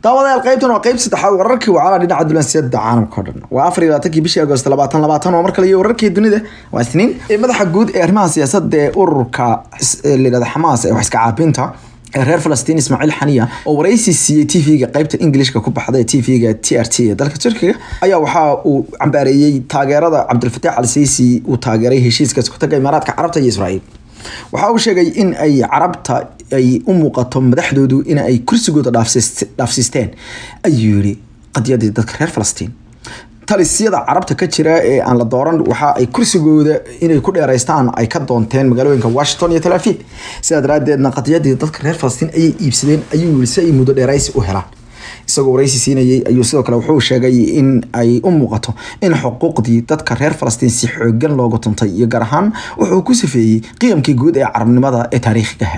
daawadayaal qaybtan waa qayb saddexaad wararkii wacala dhinaca dulansiada caalamka o dhan waa afar iyo labaatankii bishii agost labaatan labaatan oo mar kale iyo wararkii dunida waa isniin ee madaxa guud ee arrimaha siyaasadda ee ururka layidhahda xamaas ee wax iska caabinta ee reer falastiin ismaaciil xaniya oo waraysi siiyey tv-ga qaybta ingilishka ku baxda ee tv-ga t r t ee dalka turkiga ayaa waxa uu cambaareeyey taageerada cabdilfataax al siisi uu taageeray heshiiskaas ku taga imaaraadka carabta iyo israa'iil waxa uu sheegay in ay carabta ay u muuqato madaxdoodu in ay kursigooda dhaafsiisteen ayuu yiri qadiyadii dadka reer falastiin talisyada carabta ka jira ee aan la dooran waxa ay kursigooda inay ku dheeraystaan ay ka doonteen magaalooyinka washington iyo tel aviv sidaa daraadeedna qadiyadii dadka reer falastiin ayay iibsadeen ayuu yiri si ay muddo dheeraysi u helaan isagoo waraysi siinayay ayuu sidoo kale wuxuu sheegay in ay u muuqato in xuquuqdii dadka reer falastiin si xoogan loogu tuntay iyo gaar ahaan wuxuu ku safeeyey qiyamkii guud ee carabnimada ee taariikhigaha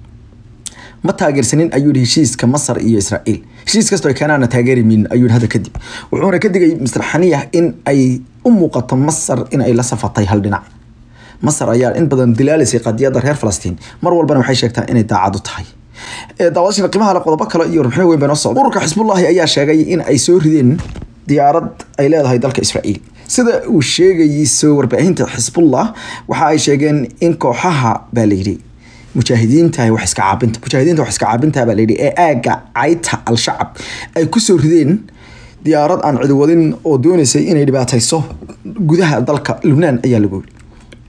ma taageersanin ayuu yihi heshiiska masar iyo israa'iil heshiis kastoo ay keenaana taageeri min ayuu hadda kadib wuxuuna ka digay mister xaniya in ay u muuqato masar in ay la safatay hal dhinac masar ayaa in badan dilaalisay qadiyadda reer falastiin mar walbana waxay sheegtaa inay daacad u tahay daawadashana qiimaha le qodobo kale iyo warbixin weyn bay noo socda ururka xisbullahi ayaa sheegay in ay soo rideen diyaarad ay leedahay dalka israa'iil sida uu sheegayso warbaahinta xisbullah waxa ay sheegeen in kooxaha baa layidhi mujaahidiinta wax iska caabinta mujaahidiinta wax iska caabinta baa layidhi ee aagga cayta al-shacab ay kusoo rideen diyaarad aan cidiwadin oo dooneysay inay dhibaatayso gudaha dalka lubnaan ayaa lagu yiri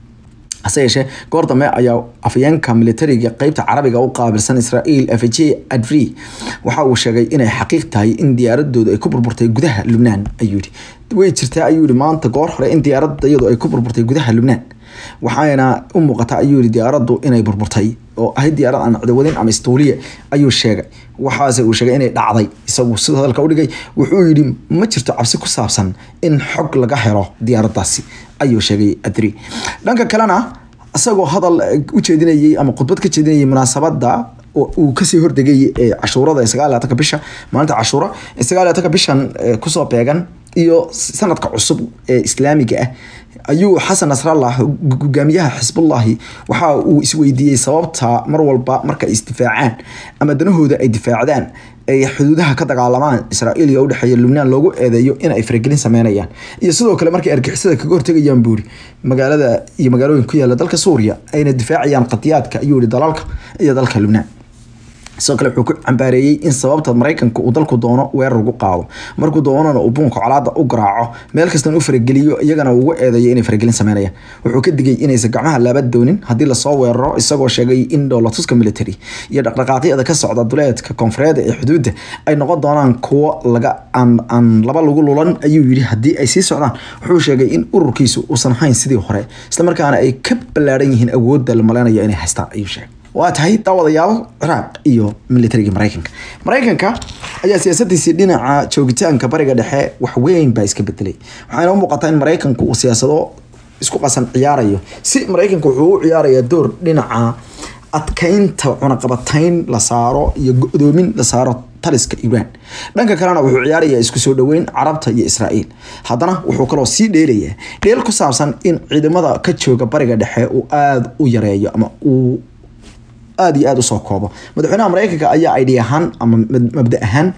hase yeeshee goor dambe ayaa afayeenka militariga qeybta carabiga u qaabilsan israa'iil f j adri waxa uu sheegay inay xaqiiq tahay in diyaaradoodu ay ku burburtay gudaha lubnaan ayuu yihi way jirtaa ayuu yihi maanta goor hore in diyaaradda iyadu ay ku burburtay gudaha lubnaan waxaana u muuqata ayuu yihi diyaaraddu inay burburtay oo ahayd diyaarad aan cidawadin ama istuuliya ayuu sheegay waxaase uu sheegay inay dhacday isagu sida hadalka udhigay wuxuu yidhi ma jirto cabsi ku saabsan in xog laga helo diyaaraddaasi ayuu sheegay adri dhanka kalena isagoo hadal u jeedinayay ama khudbad ka jeedinayay munaasabadda uu kasii hordegay ee cashuurada ee sagaal labatanka bisha maalinta cashuura ee sagaal labatanka bishan kusoo beegan iyo sanadka cusub ee islaamiga ah ayuu xasan nasrallah hogaamiyaha xisbullahi waxa uu isweydiiyey sababta mar walba marka ay isdifaacaan ama danahooda ay difaacdaan ay xuduudaha ka dagaalamaan israa'iil iyo udhexeeya lubnaan loogu eedeeyo in ay faragelin sameynayaan iyo sidoo kale markay argixisada kaga hortegayaan buuri magaalada iyo magaalooyin ku yaala dalka suuriya ayna difaacayaan qadiyaadka ayuu yihi dalalka iyo dalka lubnaan sidoo kale wuxuu ku cambaareeyey in sababta maraykanka uu dalku doono weerar ugu qaado markuu doonana uu buunka colaada u garaaco meel kastan u farageliyo iyagana ugu eedeeyo inay faragelin sameynayaan wuxuu ka digay inaysan gacmaha laaba doonin haddii lasoo weeraro isagoo sheegay in dhoolatuska military iyo dhaqdhaqaaqyada ka socda duleedka koonfureed ee xuduudda ay noqon doonaan kuwo laga aan laba lagu lulan ayuu yidhi haddii ay sii socdaan wuxuu sheegay in ururkiisu uusan hayn sidii hore islamarkaana ay ka ballaaran yihiin awoodda la maleynayo inay haystaan ayuu sheegay waa tahay daawadayaal ciraaq iyo militariga maraykanka maraykanka ayaa siyaasadiisii dhinaca joogitaanka bariga dhexe wax weyn baa iska bedelay waxaana u muuqataa in maraykanku uu siyaasado isku qasan ciyaarayo si maraykanka wuxuu u ciyaarayaa door dhinaca adkeynta cunaqabatayn la saaro iyo go-doomin la saaro taliska iiraan dhanka kalena wuxuu ciyaarayaa isku soo dhaweyn carabta iyo israa'iil haddana wuxuu kaloo sii dheelayaa dheel ku saabsan in ciidamada ka jooga bariga dhexe uu aada u yareeyo ama uu aada iyo aada usoo koobo madaxweynaha maraykanka ayaa idhi ahaan ama mabda ahaan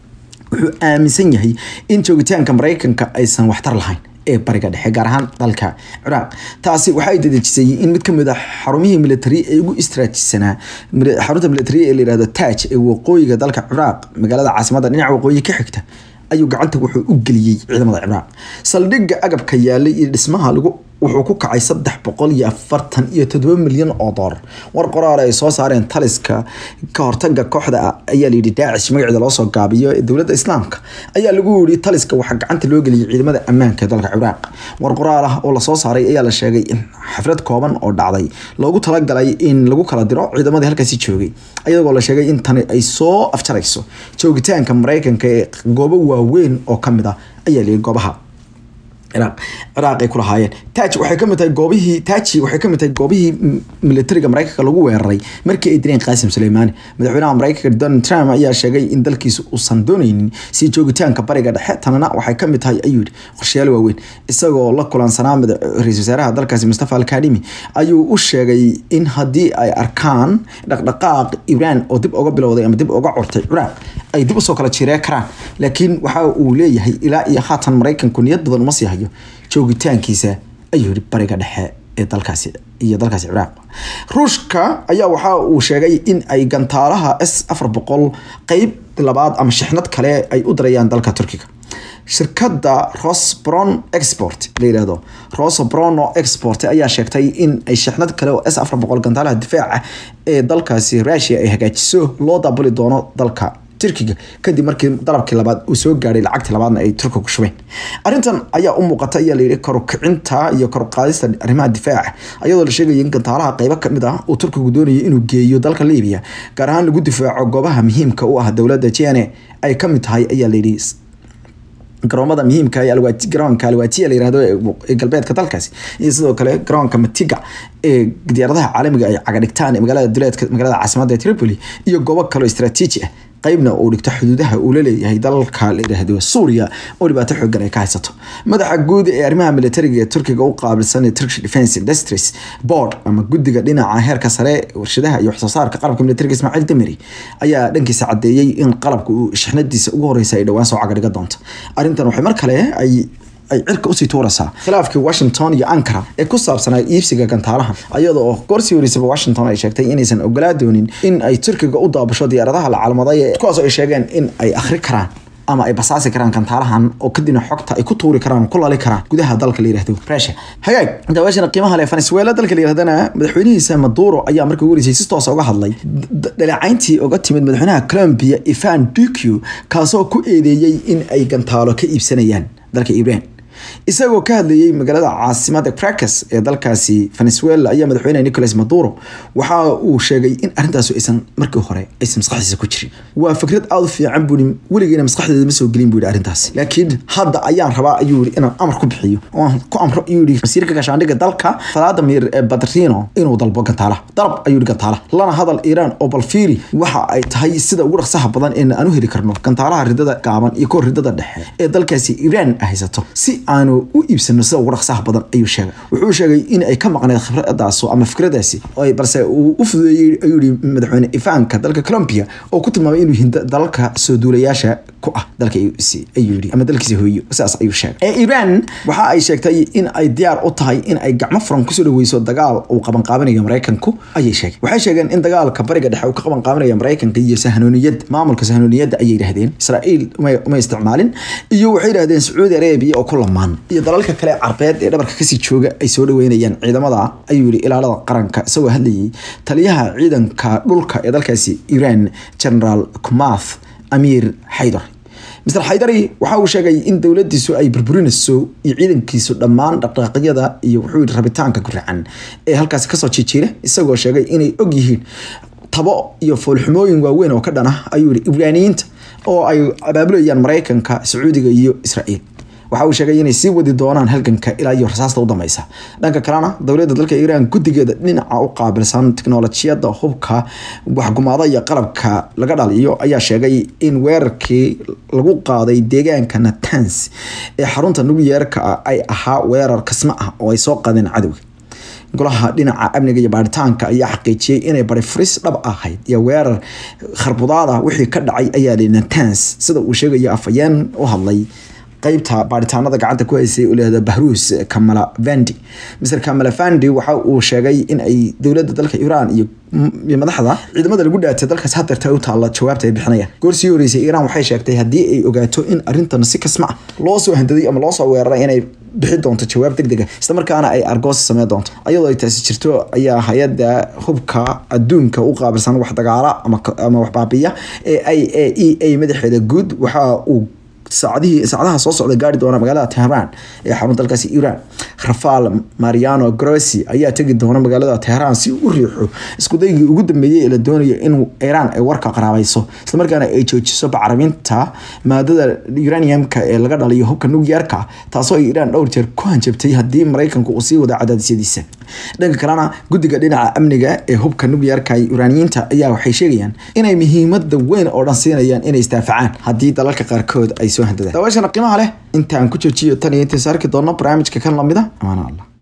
wuxuu aaminsan yahay in joogitaanka maraykanka aysan waxtar lahayn ee bariga dhexe gaar ahaan dalka ciraaq taasi waxay dadejisay in mid kamid a xarumihii military ee ugu istraajisanaa xarunta military ee layihahdo taaj ee waqooyiga dalka ciraaq magaalada caasimadda dhinaca waqooyi ka xigta ayuu gacanta wuxuu u geliyey ciidamada ciraaq saldhigga agabka yaalay iyo dhismaha lagu wuxuu ku kacay saddex boqol iyo afartan iyo toddoba milyan oo doolar war qoraal ay soo saareen taliska ka hortaga kooxda ayaa layidhi daacish magaceeda loosoo gaabiyo ee dowladda islaamka ayaa lagu yidhi taliska waxaa gacanta loo geliyay ciidamada ammaanka ee dalka ciraaq war qoraal ah oo lasoo saaray ayaa la sheegay in xaflad kooban oo dhacday loogu talagalay in lagu kala diro ciidamadii halkaasi joogay iyagoo la sheegay in tani ay soo afjarayso joogitaanka maraykanka ee goobo waaweyn oo kamid ah ayaa layidhi goobaha ciraaq ciraaq ay ku lahaayeen taaj waxay kamid tahay goobihii taaji waxay kamid tahay goobihii militariga maraykanka lagu weeraray markii ay direen qaasim suleymaani madaxweynaha maraykanka donald trump ayaa sheegay in dalkiisa uusan dooneynin si joogitaanka bariga dhexe tanana waxay kamid tahay ayuu yidhi qorshayaal waaweyn isagoo la kulansanaa ra-isul wasaaraha dalkaasi mustafa alkadimi ayuu u sheegay in haddii ay arkaan dhaqdhaqaaq iiraan oo dib uga bilowday ama dib uga curtay ciraaq ay dib usoo kala jiree karaan laakiin waxa uu leeyahay ilaa iyo haatan maraykanku niyad badan uma sii hayo joogitaankiisa ayuu yidhi bariga dhexe ee dalkaasi iyo dalkaasi ciraaq ruushka ayaa waxa uu sheegay in ay gantaalaha s afar boqol qeyb labaad ama shixnad kale ay u dirayaan dalka turkiga shirkadda rosbron export la yihahdo rosbrono export ayaa sheegtay in ay shixnad kale oo s afar boqol gantaalaha difaaca ee dalkaasi russia ay hagaajiso loo daabuli doono dalka turkiga kadib markii dalabkii labaad uu soo gaadhay lacagtii labaadna ay turka ku shubeen arrintan ayaa u muuqata ayaa layidhi korukicinta iyo koruqaadista arrimaha difaaca ayadoo la sheegaya in gantaalaha qeybo kamid ah uu turkigu doonayo inuu geeyo dalka libiya gaar ahaan lagu difaaco goobaha muhiimka u ah dowladda jene ay kamid tahay ayaa layidhi garoomada muhiimka ee garoonka alwatiya la yirahdo ee galbeedka dalkaasi iyo sidoo kale garoonka matiga ee diyaaradaha caalamiga ay cagadhigtaan ee magaalada duleedka magaalada caasimadda ee tripoli iyo goobo kaleo istaraatiiji ah qeybna uu dhigto xuduudaha uu la leeyahay dalka la yidhaahdo suuriya oo dhibaato xoogan ay ka haysato madaxa guud ee arrimaha militariga ee turkiga u qaabilsan ee turkish defence industries board ama guddiga dhinaca heerka sare warshadaha iyo waxsoo saarka qalabka militariga ismaaciil damiri ayaa dhankiisa cadeeyey in qalabka uu shixnadiisa ugu horeysa ay dhowaan soo cagadhiga doonto arrintan waxay mar kale ay ay cirka usii tuuraysaa khilaafkii washington iyo ankara ee ku saabsanaa iibsiga gantaalahan ayada oo goorsii horeysaba washington ay sheegtay inaysan ogolaa doonin in ay turkiga u daabasho diyaaradaha la caalamaday kuwaas ay sheegeen in ay akhri karaan ama ay basaasi karaan gantaalahan oo kadibna xogta ay ku tuuri karaan oo ku lali karaan gudaha dalka la yirahdo russia hagaag daawashana qiimaha leh venezuela dalka la yirahdana madaxweynihiisa maduro ayaa markii ugu horeysay si toosa uga hadlay dhaleecayntii uga timid madaxweynaha colombia ivan duque kaasoo ku eedeeyey in ay gantaalo ka iibsanayaan dalka iran isagoo ka hadlayey magaalada caasimada cracas ee dalkaasi venezuela ayaa madaxweyne nicolas maduro waxa uu sheegay in arrintaas aysan markii hore aysan maskaxdiisa ku jirin waa fikrad aada u fiican bui weligeena maskaxdeeda ma soo gelin buu yihi arrintaas laakiin hadda ayaan rabaa ayuu yihi inaan amar ku bixiyo oo ku amro ayuu yihi wasiirka gaashaandhigga dalka vladimir badrino inuu dalbo gantaalaha dalab ayuu yihi gantaalaha lana hadal iiraan oo balfiiri waxa ay tahay sida ugu dhaqsaha badan ee aan u heli karno gantaalaha ridada gaaban iyo kuwa ridada dhexe ee dalkaasi iiraan haysato si aanu u iibsano sida ugu dhaqsaha badan ayuu sheegay wuxuu sheegay in ay ka maqneed khibradaas ama fikradaasi balse uu u fududeeyey ayuu yihi madaxweyne ifaanka dalka colombia oo ku tilmaamay inuu yihin dalalka soo duulayaasha ku ah dalka ayuu yihi ama dalkiisa hooyo sidaas ayuu sheegay ee iran waxa ay sheegtay in ay diyaar u tahay in ay gacmo furan kusoo dhaweyso dagaal uu qabanqaabinayo maraykanku ayay sheegeen waxay sheegeen in dagaalka bariga dhexe uu ka qabanqaabinayo maraykanka iyo sahnooniyad maamulka sahnooniyadda ayay yidhahdeen israa'iil uma isticmaalin iyo waxay yidhahdeen sacuudi arabia oo ku lamaan iyo dalalka kale carbeed ee dhabarka kasii jooga ay soo dhaweynayaan ciidamada ayuu yihi ilaalada qaranka isagoo hadlayay taliyaha ciidanka dhulka ee dalkaasi iran generaal kumath amiir xaydar mr xaydari waxa uu sheegay in dowladiisu ay burburinayso iyo ciidankiisu dhammaan dhaqdhaqaaqyada iyo wuxuu yihi rabitaanka guracan ee halkaasi kasoo jijiira isagoo sheegay inay og yihiin tabo iyo foolxumooyin waaweyn oo ka dhan ah ayuu yihi ibraaniyiinta oo ay abaabulayaan maraykanka sacuudiga iyo israa'iil waxa uu sheegay inay sii wadi doonaan halganka ilaa iyo rasaasta u dambeysa dhanka kalena dowladda dalka iiraan guddigeeda dhinaca u qaabilsan tiknolojiyadda hubka waxgumaada iyo qalabka laga dhaliyo ayaa sheegay in weerarkii lagu qaaday deegaanka natans ee xarunta nukliyeerka ah ay ahaa weerar kasma ah oo ay soo qaadeen cadowga golaha dhinaca amniga iyo baaritaanka ayaa xaqiijiyey inay bari furis dhab ahayd iyo weerar kharbudaada wixii ka dhacay ayaa li natans sida uu sheegayo afayeen u hadlay qeybta baaritaanada gacanta ku haysay u leehda bahruus kamala vandi mr kamala vandi waxa uu sheegay in ay dowladda dalka iiraan iyo madaxda ciidamada lagu dhaatay dalkaas hadeerta u taalla jawaabta ay bixinayaan goorsii horeysay iiraan waxay sheegtay haddii ay ogaato in arrintan si kasma ah loo soo handaday ama loo soo weeraray inay bixi doonto jawaab deg dega isla markaana ay argoosi sameyn doonto ayadoo ay taasi jirto ayaa hay-adda hubka adduunka u qaabilsan wax dagaala ama wax baabiya ee i a e a madaxeeda guud waxa uu saacadihii saacadaha soo socda gaari doona magaalada tehraan ee xarun dalkaasi iiraan rafaal mariano grossi ayaa tegi doona magaalada tehraan si u riixo iskudaygii ugu dambeeyey ee la doonayo in iiraan ay warka qaraabayso islamarkaana ay joojiso bacriminta maadada uraniumka ee laga dhaliyo hubka nukliyeerka taasoo ay iiraan dhowr jeer ku hanjabtay haddii maraykanku uu sii wada cadaadisyadiisa dhanka kalena guddiga dhinaca amniga ee hubka nukliyeerka iraaniyiinta ayaa waxay sheegayaan inay muhiimada weyn oo dhan siinayaan inay isdaafacaan haddii dalalka qaarkood ay soo handadaan daawashana qiimaha leh intaan ku joojiyo tan iyo intays arki doonno barnaamijka kan lamida amaana allah